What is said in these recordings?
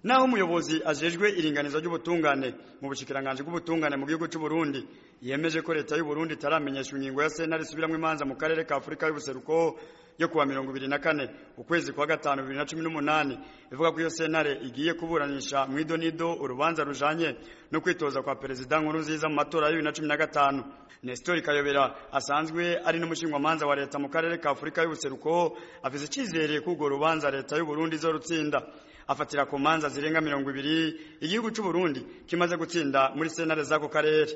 naho umuyobozi ajejwe iringaniza ry'ubutungane mu bushikiranganje bw'ubutungane mu gihugu cy'u Burundi yemeje ko leta y'u Burundi itaramenyesha ingingo ya sentare isubiramwo imanza mu karere ka Afurika y'ubuseruko yo kuwa mirongo ibiri na kane ukwezi kwa gatanu bibiri na cumi n'umunani ivuga ko iyo sentare igiye kuburanisha mu idonido urubanza rujanye no kwitoza kwa perezida nkuru nziza mu matora ya bibiri na cumi na gatanu Nestor Kayobera asanzwe ari n'umushingwamanza wa leta mu karere ka Afurika y'ubuseruko afise icyizere ko urwo rubanza leta y'u Burundi izorutsinda afatira ku manza zirenga mirongo ibiri igihugu cy'u Burundi kimaze gutsinda muri sentare z'ako karere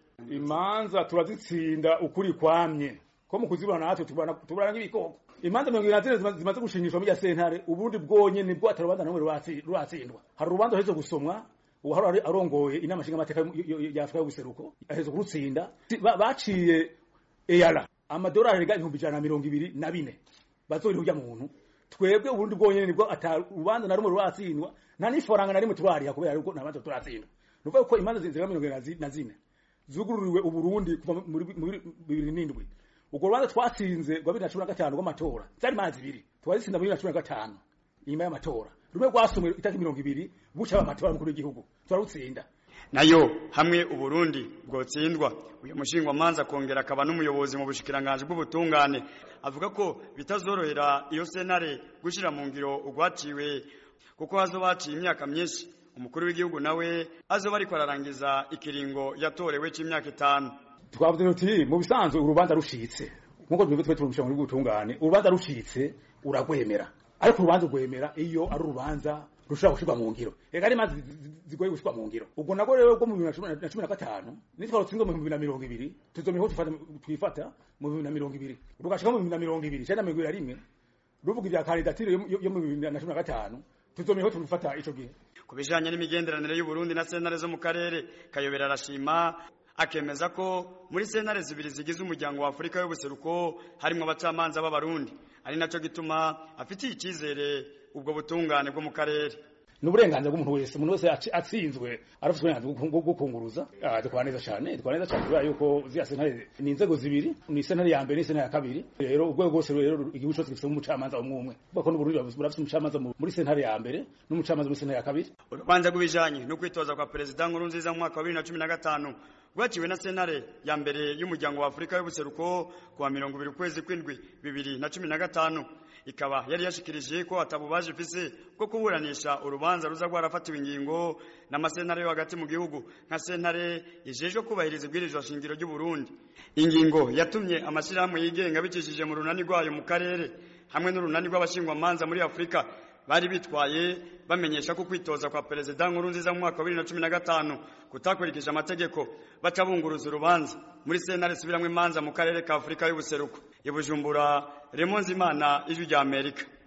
imanza turazitsinda ukuri kwamye ko mu kuzibona natwe tubana nk'ibikoko imanza mirongo ibiri na zine zimaze gushingishwa muri ya sentare uburundi bwonye nibwo atari urubanza namwe ruratsindwa hari urubanza ruheze gusomwa ubu hari arongoye inama nshingamateka ya afurika y'ubuseruko aheze kurutsinda baciye eyara amadolari arenga ibihumbi ijana na mirongo ibiri na bine bazorira urya muntu twebwe uburundi bwonyene nibwo ata urubanza na rumwe ruratsindwa nta n'ifaranga na rimwe turariha kubera yuko nta manza turatsindwa ni ukuvuga ko imanza zirenga mirongo ibiri na zine zugururiwe uburundi kuva muri bibiri n'indwi urwo rubanza twatsinze rwa bibiri na cumi na gatanu rw'amatora zari manza ibiri twazitsinda muri bibiri na cumi na gatanu inyuma y'amatora rumwe rwasomwe itariki mirongo ibiri buca amatora mukuru w'igihugu turarutsinda nayo hamwe uburundi bwotsindwa uyu mushingwamanza akongera akaba n'umuyobozi mu bushikiranganje bw'ubutungane avuga ko bitazorohera iyo sentare gushira mu ngiro urwaciwe kuko hazoba haciye imyaka myinshi umukuru w'igihugu nawe azoba ariko ararangiza ikiringo yatorewe c'imyaka itanu twavuze tuti mu bisanzwe urubanza rushitse nkuko twebwe twe turumsha muri bw'ubutungane urubanza rushitse uragwemera ariko urubanza ugwemera iyo ari urubanza rushobora gushirwa mu ngiro ega ari mazi zigoye gushirwa mu ngiro ubwo nabwo rero bwo mu bibiri na cumi na gatanu nitwa rutsinzwe mu bibiri na mirongo ibiri tuzomera aho twifata mu bibiri na mirongo ibiri rugashika mu bibiri na mirongo ibiri cenda mirongo ibiri na rimwe ruvuga ibya kandidatire yo mu bibiri na cumi na gatanu tuzomera aho twifata ico gihe ku bijanye n'imigenderanire y'uburundi na sentare zo mu karere kayobera arashima akemeza ko muri sentare zibiri zigize umuryango wa Afurika y'ubuseruko harimo abacamanza b'abarundi ari naco gituma afitiye icyizere ubwo butungane bwo mu karere ni uburenganzira bw'umuntu wese umuntu wese atsinzwe arafite uburenganzira bwo kunguruza dukora neza cyane dukora neza cyane kubera yuko ziriya sentare ni inzego zibiri ni sentare ya mbere n'isentare ya kabiri rero urwego rwose rero igihugu cyose gifite umucamanza umwe umwe kuko n'uburundi burafite umucamanza muri sentare ya mbere n'umucamanza muri sentare ya kabiri urubanza rw'ibijanye no kwitoza kwa perezida nkuru nziza mu mwaka wa bibiri na cumi na gatanu rwaciwe na sentare ya mbere y'umuryango wa afurika y'ubuseruko kuwa mirongo ibiri ukwezi kw'indwi bibiri na cumi na gatanu ikaba yari yashikirije ko atabubaje ifise bwo kuburanisha urubanza ruza rwarafatiwe ingingo n'amasentare yo hagati mu gihugu nka sentare ijejwe kubahiriza ibwirizwa shingiro ry'u Burundi ingingo yatumye amashyirahamwe yigenga bicishije mu runani rwayo mu karere hamwe n'urunani rw'abashingwamanza muri Afurika bari bitwaye bamenyesha ko kwitoza kwa perezida nkuru nziza mu mwaka wa bibiri na cumi na gatanu kutakurikije amategeko baca bunguruza urubanza muri sentare isubiramwo imanza mu karere ka afurika y'ubuseruko i bujumbura remonzimana ijwi rya amerika